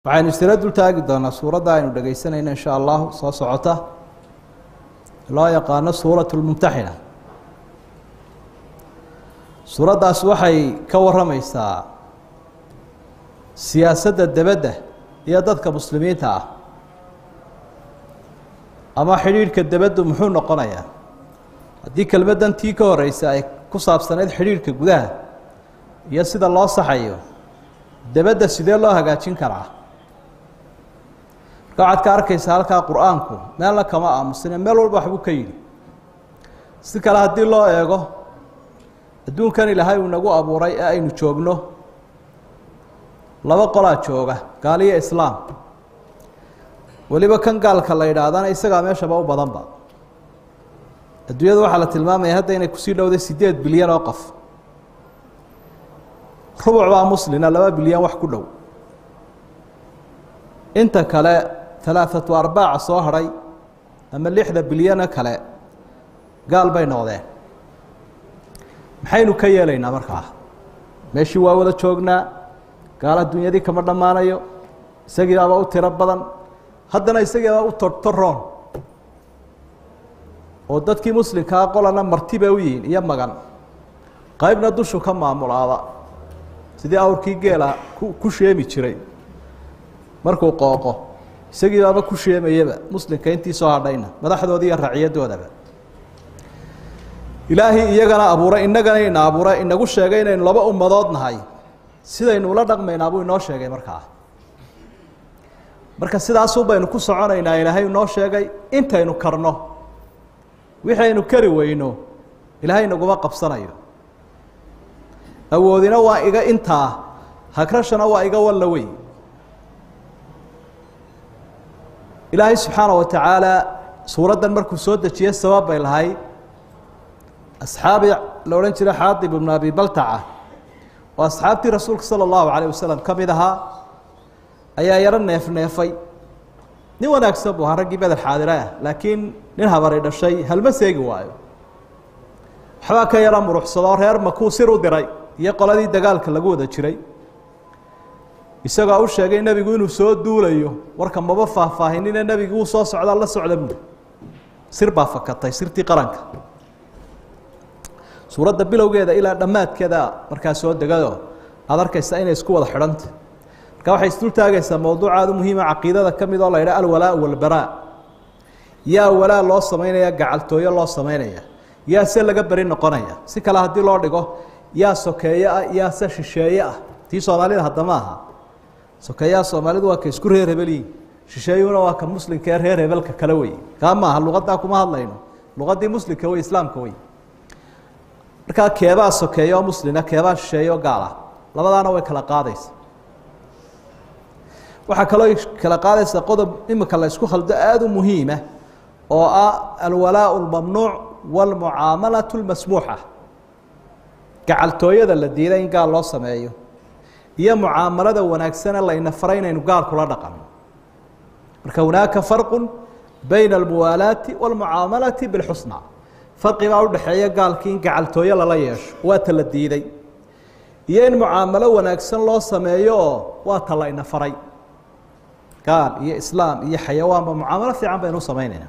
waxaynu isla dul taagi doonaa suuradda aynu dhegaysanayno insha allahu soo socota loo yaqaano suurat lmumtaxina suuraddaas waxay ka warrameysaa siyaasadda debedda iyo dadka muslimiinta ah ama xidhiidhka debeddu muxuu noqonayaa haddii kelmaddan tii ka horeysa ay ku saabsanayd xidhiidhka gudaha iyo sida loo saxayo debedda sidee loo hagaajin karaa marka waxaad ka arkaysaa halkaa qur-aanku meelna kama aamusine meel walba waxbuu ka yidhi si kale haddii loo eego adduunkan ilaahay uu nagu abuuray ee aynu joogno laba qolaa jooga gaaliyo islaam weliba kan gaalka la yidhaahdana isagaa meeshaba u badanba adduunyada waxaa la tilmaamaya hadda inay kusii dhowday sideed bilyan oo qof rubuc baa muslina laba bilyan wax ku dhow inta kale alaaatu arbaaca soo hadhay ama lixda bilyano kale gaal bay noqdeen maxaynu ka yeelaynaa markaa meeshii waa wada joognaa gaal adduunyadii kama dhammaanayo isagiibaaba u tiro badan haddana isagiiba u tortoroon oo dadkii muslimkaa qolana marti bay u yihiin iyo magan qaybna dushu ka maamulaada sidii awrkii geela ku ku sheemi jiray markuu qooqo isagiibaaba ku sheemayaba muslimka intii soo hadhayna madaxdooda iyo raciyaddoodaba ilaahay iyagana abuuray innagana ina abuuray inagu sheegay inaynu laba ummadood nahay sidaynu ula dhaqmaynaa buu inoo sheegay markaa marka sidaasuu baynu ku soconaynaa ilaahay inoo sheegay intaynu karno wixii aynu kari weyno ilaahay naguma qabsanayo awoodina waa iga intaa hagrashana waa iga walla wey ilaahay subxaana wa tacaala suuraddan markuu soo dejiyey sabab bay lahayd asxaabi la odhan jiray xaadib ibnu abi baltaca oo asxaabtii rasuulka sala allahu calayh wasalam ka mid ahaa ayaa yaro neef neefay nin wanaagsan buu ahaa raggii beder xaadire ah laakiin nin habari dhashay halma seegi waayo waxbaa ka yaro muruxsadoo reer makuu sir u diray iyo qoladii dagaalka lagu wada jiray isagoo u sheegay nebigu inuu soo duulayo warka maba faahfaahinine nebigu uu soo socdaa la socda buuli sir baa fakatay sirtii qaranka suuradda bilowgeeda ilaa dhammaadkeeda markaa soo degado aada arkaysa inay isku wada xidhanta marka waxay isdul taagaysaa mowduucaadu muhiima caqiidada ka mid oo la yidhaha alwalaa walbaraa yaa walaa loo samaynaya gacaltooyo loo samaynaya yaa se laga beri noqonaya si kale haddii loo dhigo yaa sokeeye ah yaa se shisheeye ah tii soomaalida haddama aha sokeeyaha soomaalidu waa ka isku reer hebelyihin shisheeyuhuna waa ka muslimka ee reer hebelka kale wey kaa maaha luqaddaa kuma hadlayno luqaddii muslimka wey islaamka wey markaa keebaa sokeeye oo muslina keebaa shisheeye oo gaal ah labadaana way kala qaadaysa waxaa kaloo kala qaadaysa qodob imika la isku khaldo aada u muhiima oo ah alwalaa lmamnuuc wاlmucaamalaة اlmasmuuxa gacaltooyada la diiday in gaal loo sameeyo iyo mucaamalada wanaagsane layna faray inaynu gaal kula dhaqano marka hunaaka farqu bayna almuwaalaati wاlmucaamalati biاlxusna farqibaa udhexeeya gaalkii in gacaltooyo lala yeesho waa ta la diiday iyo in mucaamalo wanaagsan loo sameeyo oo waa ta layna faray gaal iyo islaam iyo xayawaanba mucaamalo fiican baynu u samaynayna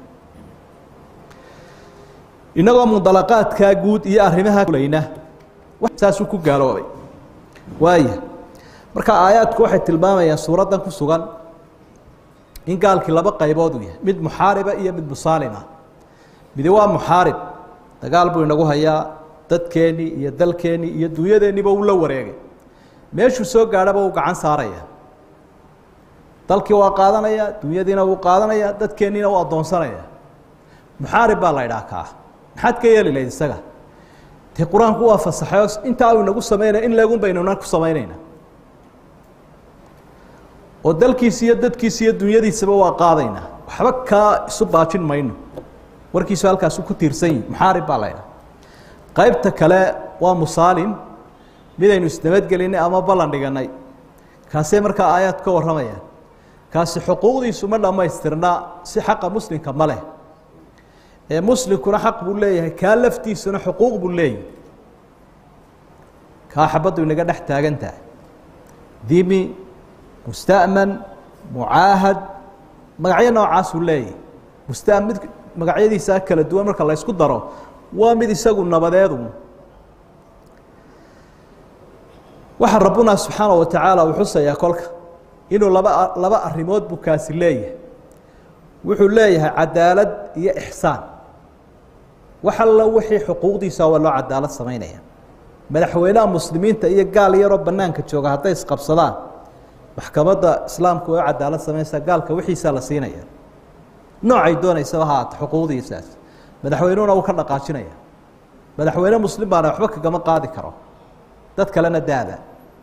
inagoo mundalaqaadkaa guud iyo arrimaha layna saasuu ku gaaloobay waaya marka aayaadku waxay tilmaamayaan suuraddan ku sugan in gaalkii laba qaybood uu yahay mid muxaariba iyo mid musaalima midi waa muxaarib dagaal buu inagu hayaa dadkeennii iyo dalkeennii iyo dunyadeenniiba uu la wareegay meeshuu soo gaadhaba uu gacan saaraya dalkii waa qaadanaya dunyadiina wuu qaadanaya dadkeenniina uu addoonsanaya muxaarib baa la ydhaha kaa maxaad ka yeeli lahayd isaga dee qur-aanku waa fasaxay oo intaa uu inagu samaynaya in leegun baynuna ku samaynayna oo dalkiisi iyo dadkiisi iyo dunyadiisaba waa qaadaynaa waxba kaa isu baajin mayno warkiisu halkaasu ku tiirsan yihi muxaarib baa la ydhaha qaybta kale waa musaalim midaynu isnabadgelinay ama ballan dhiganay kaasee markaa aayaad ka warramayaan kaasi xuquuqdiisu ma dhammaystirna si xaqa muslimka ma leh ee muslimkuna xaq buu leeyahay kaa laftiisuna xuquuq buu leeyahay kaa xabaddu inaga dhex taagan tahay dimi musta'man mucaahad magacyo noocaasuu leeyahy bustaan mid magacyadiisaa kala duwan marka la ysku daro waa mid isagu nabadeedu waxaa rabbuna subxaana wa tacaala uu xusayaa kolka inuu laba laba arrimood buu kaasi leeyahay wuxuu leeyahay cadaalad iyo ixsaan wax alla wixii xuquuqdiisa waa loo cadaalad samaynaya madaxweynaha muslimiinta iyo gaal yaroo banaanka jooga hadday isqabsadaan maxkamadda islaamku way u cadaalad samaynaysaa gaalka wixiisaa la siinaya noocay doonaysaba haata xuquuqdiisaas madaxweynuhuna wuu ka dhaqaajinaya madaxweyne muslim baana waxba kagama qaadi karo dad kalena daada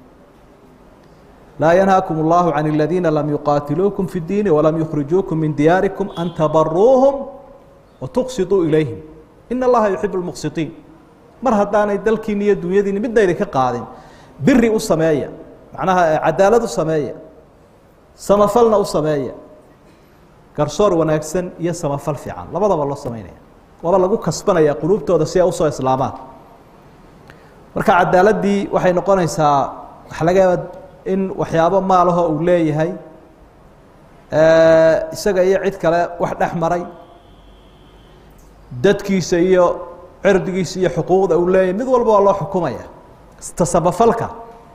laa yanhaakum اllahu can اladiina lam yuqaatiluukum fi اdiini walam yukhrijuukum min diyaarikum an tabaruuhum watuqsiduu ilayhim in allaha yuxib اlmuqsitiin mar haddaanay dalkiini iyo dunyadiini midna idinka qaadin biri u sameeya macnaha cadaalad u sameeya samafalna u sameeya garsoor wanaagsan iyo samafal fiican labadaba loo samaynaya waaba lagu kasbanaya quluubtooda si ay usoo islaamaan marka cadaaladii waxay noqonaysaa waxa laga yaaba in waxyaabo maalaho uu leeyahay isaga iyo cid kale wax dhex maray dadkiisa iyo cirdigiisa iyo xuquuqda uu leeyahay mid walba waa loo xukumaya tasabafalka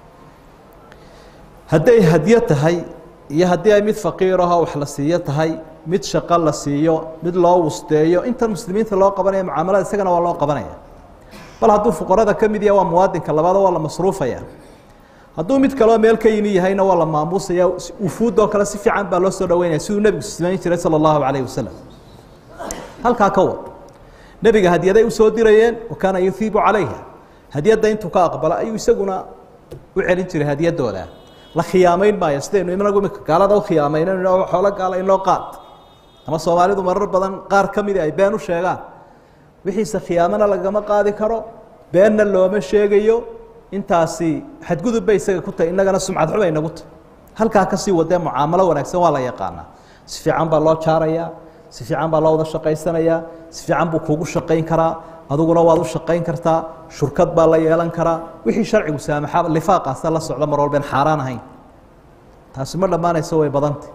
hadday hadyo tahay iyo haddii ay mid faqiiraho wax la siiyo tahay mid shaqo la siiyo mid loo wusteeyo intan muslimiinta loo qabanaya mucaamalada isagana waa loo qabanaya bal hadduu fuqarada ka mid yaha waa muwaadinka labaado waa la masruufaya hadduu mid kaleo meel ka yimi yahayna waa la maamuusaya wufuudoo kale si fiican baa loo soo dhaweynaya siduu nebigu samayn jiray sala allahu calayh wasalam halkaa ka wad nebiga hadyaday usoo dirayeen wa kaana yuhiibu calayha hadyadda intuu ka aqbalo ayuu isaguna u celin jiray hadyadooda la khiyaamayn maayo sidaynu inagu imika gaalada u khiyaamayno xoolo gaala inoo qaad ama soomaalidu marar badan qaar ka midi ay been u sheegaan wixiise khiyaamana lagama qaadi karo beenna looma sheegayo intaasi xadgudub bay isaga ku tahay innagana sumcad xubay nagu tahay halkaa kasii wadee mucaamalo wanaagsan waa la yaqaanaa si fiican baa loo jaarayaa si fiican baa loo wada shaqaysanayaa si fiican buu kuugu shaqayn karaa aduguna waad u shaqayn kartaa shurkad baa la yeelan karaa wixii sharcigu saamaxa lifaaqaasa la socda mar walben xaaraan ahayn taasi ma dhammaanayso way badantay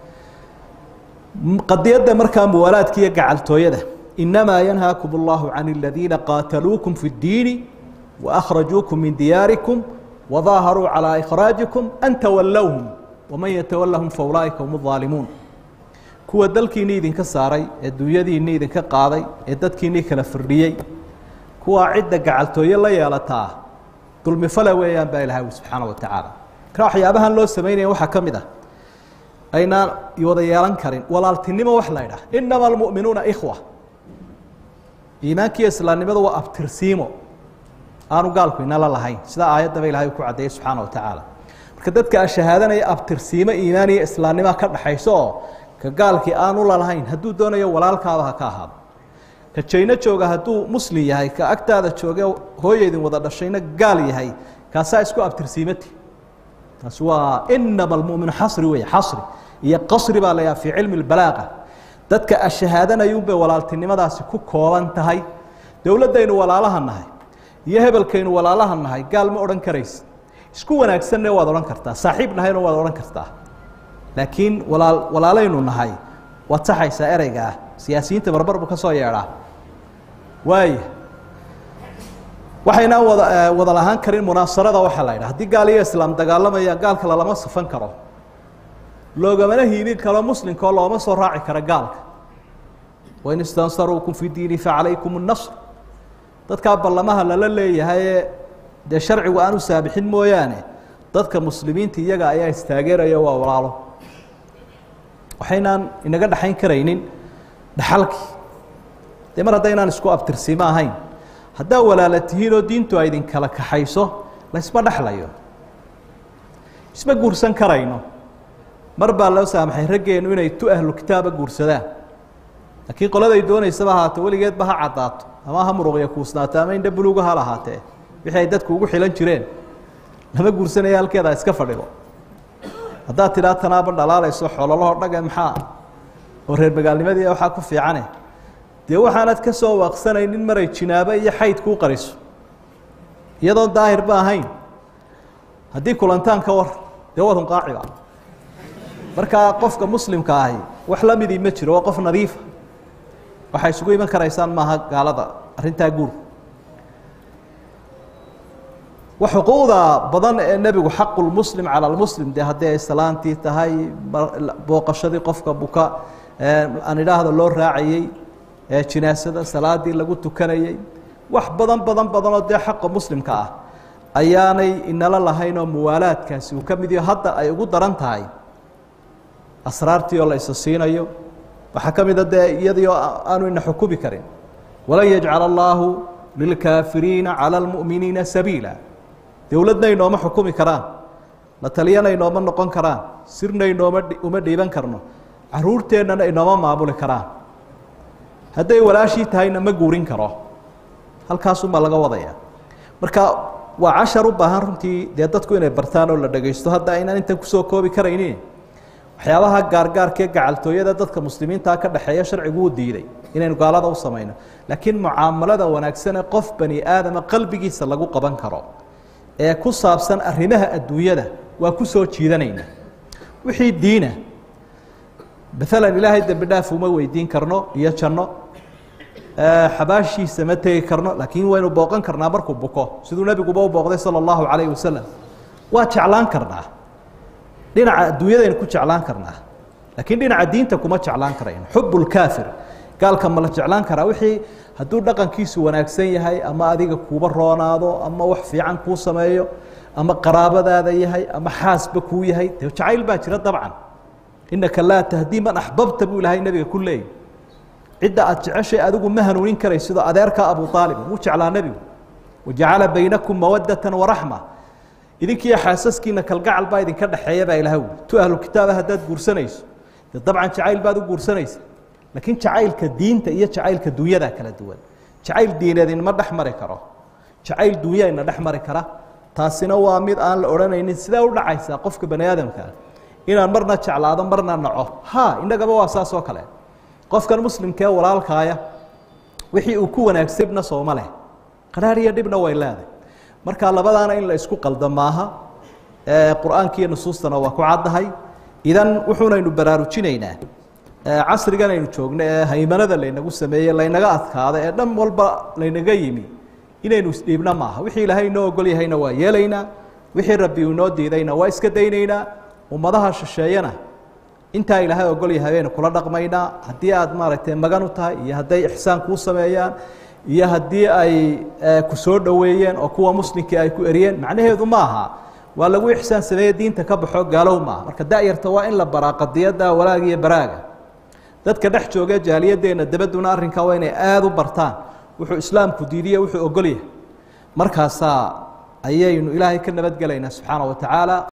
qadiyadda markaa muwaalaadka iyo gacaltooyada inamaa yanhaakum اllahu can اladiina qaataluukum fi اddiini waأkhrajuukum min diyaarikum wadaaharuu calىa ikhraajikum an tawallowhum waman yatawallahum faulaa'ika hum الظaalimuun kuwa dalkiinii idinka saaray ee dunyadiinii idinka qaaday ee dadkiinii kala firdhiyey kuwaa cidda gacaltooye la yeelataa dulmifale weeyaan baa ilahay ui subxaana wa tacaala marka waxyaabahan loo samaynaya waxaa ka mid ah aynaan wada yeelan karin walaaltinimo wax la ydhaah inama almu'minuuna ikhwa iimaankiiyo islaamnimadu waa abtirsiimo aanu gaalku inala lahayn sidaa aayaddaba ilahay ku caddeeyey subxaana wa tacaala marka dadka shahaadanaya abtirsiimo iimaan iyo islaamnimoa ka dhexayso oo ka gaalkii aanu lalahayn hadduu doonayo walaalkaaba ha ka ahaado ka jayno jooga hadduu muslim yahay ka agtaada jooge hooyaydin wada dhashayna gaal yahay kaasaa isku abtirsiimati taasi waa inama almuminu xasri wey xasri iyo qasri baa layaha fii cilmi اbalaaqa dadka ashahaadanayunbay walaaltinimadaasi ku kooban tahay dowladdaynu walaalaha nahay iyo hebelkaynu walaalaha nahay gaal ma odhan karaysa isku wanaagsanne waad odhan kartaa saaxiib nahayna waad odhan kartaa laakiin walaal walaalaynu nahay waad saxaysaa ereyga ah siyaasiyiinta barbar buu ka soo yeedhaa waaya waxaynaan wada wada lahaan karin munaasarada waxaa la yidhaha haddii gaal iyo islaam dagaalamaya gaalka lalama safan karo loogamana hiibin karo muslimkaoo looma soo raaci karo gaalka wain istansaruukum fi diini facalaykum الnasr dadkaa ballamaha lala leeyahayee dee sharcigu aanu saabixin mooyaane dadka muslimiinta iyaga ayaa istaageeraya waa walaalo waxaynaan inaga dhexayn karaynin dhaxalkii dee mar haddaynaan isku abtirsiimo ahayn haddaa walaala tihiin oo diintu ay idinkala kaxayso laysma dhexlayo isma guursan karayno mar baa loo saamaxay raggeenu inay tu ahlu kitaaba guursadaan laakiin qoladay doonaysaba ahaato weligeedba ha caddaato ama ha muruqya kuusnaato ama indha buluuga ha lahaatee wixii ay dadku ugu xilan jireen lama guursanaya halkeeda iska fadhido haddaad tidhaa tanaaba dhalaalayso xoololahoo dhage maxaa oo reer magaalnimadii waxaa ku fiicane dee waxaanad ka soo waaqsanaynin maray jinaabo iyo xayd kuu qariso iyadoon daahirba ahayn haddii kulantaan ka war dee wadun qaaciba markaa qofka muslimka ahi wax la midii ma jiro waa qof nadiifa waxay isugu iman karaysaan maaha gaalada arrintaa guur wa xuquuqda badan ee nebigu xaqu lmuslim cala lmuslim dee haddii ay salaantii tahay booqashadii qofka buka aan idhaahda loo raacayey jinaasada salaadii lagu tukanayey wax badan badan badanoo dee xaqa muslimka ah ayaanay inala lahayn oo muwaalaadkaasi uu ka mid yaho hadda ay ugu daran tahay asraartii oo la isa siinayo waxaa ka mida dee iyadii oo aanu ina xukumi karin walan yajcala allaahu lilkaafiriina cala almu'miniina sabiila dowladna inooma xukumi karaan la taliyana inooma noqon karaan sirna inooma uma dhiiban karno caruurteennana inooma maamuli karaan hadday walaashii tahayna ma guurin karo halkaasumaa laga wadaya marka waa cashar u baahan runtii dee dadku inay bartaan oo la dhagaysto hadda aynaan intan kusoo koobi karaynin waxyaabaha gaargaarkee gacaltooyada dadka muslimiintaa ka dhexeeya sharcigu uu diiday inaynu gaalada u samayno laakiin mucaamalada wanaagsane qof bani aadama qalbigiisa lagu qaban karo ee ku saabsan arrimaha adduunyada waa ku soo jiidanayna wixii diina maalan ilaahay dembi dhaaf uma weydiin karno iyo janno xabaashiisa ma tegi karno laakiin waynu booqan karnaa markuu buko siduu nebiguba u booqday sala allahu calayhi wasalam waa jeclaan karnaa dhinaca adduunyadaynu ku jeclaan karnaa laakiin dhinaca diinta kuma jeclaan karayno xub lkaafir gaalka ma la jeclaan karaa wixii hadduu dhaqankiisu wanaagsan yahay ama adiga kuuba roonaado ama wax fiican kuu sameeyo ama qaraabadaada yahay ama xaasba kuu yahay dee jacayl baa jira dabcan inaka laa tahdii man axbabta buu ilahay nebiga ku leeyay cidda aad jeceshay adigu ma hanuunin karay sidoo adeerka abu aalib wuu jeclaa nebigu wajacala baynakum mawadata waraxma idinkiiyo xaasaskiina kalgacal baa idinka dhexeeya baa ilaah ui tu ahlu kitaaba haddaad guursanayso dee dabcan jacayl baad u guursanaysa laakiin jacaylka diinta iyo jacaylka dunyadaa kala duwan jacayl diineed inma dhex mari karo jacayl dunya ina dhex mari kara taasina waa mid aan la odhanaynin sidee u dhacaysaa qofka bani aadamkaa inaan marna jeclaado marna naco ha innagaba waa saas oo kale qofkan muslimkee walaalkaaya wixii uu ku wanaagsan dhibna sooma leh qaraar iyo dhibna way leedahay marka labadaana in la isku qaldo maaha qur-aanka iyo nusuustana waa ku caddahay idan wuxuunaynu baraarujinaynaa casrigan aynu joogno ee haymanada laynagu sameeyey laynaga adkaada ee dhan walba laynaga yimi inaynu isdhiibna maaha wixii ilaahay inoo ogol yahayna waa yeelaynaa wixii rabbi uu inoo diidayna waa iska daynaynaa ummadaha shisheeyana intaa ilaahay ogol yahay baynu kula dhaqmaynaa haddii aad maaragtay magan u tahay iyo hadday ixsaan kuu sameeyaan iyo haddii ay ku soo dhoweeyeen oo kuwa muslimkii ay ku eriyeen macnaheedu ma aha waa lagu ixsaan sameeye diinta ka baxo gaalow maaha marka da'yarta waa in la baraa qadiyadda walaaga iyo baraaga dadka dhex jooga jaaliyadeenna dabaduna arrinkaa waa inay aada u bartaan wuxuu islaamku diidiye wuxuu ogol yahay markaasaa ayaynu ilaahay ka nabadgelaynaa subxaana wa tacaala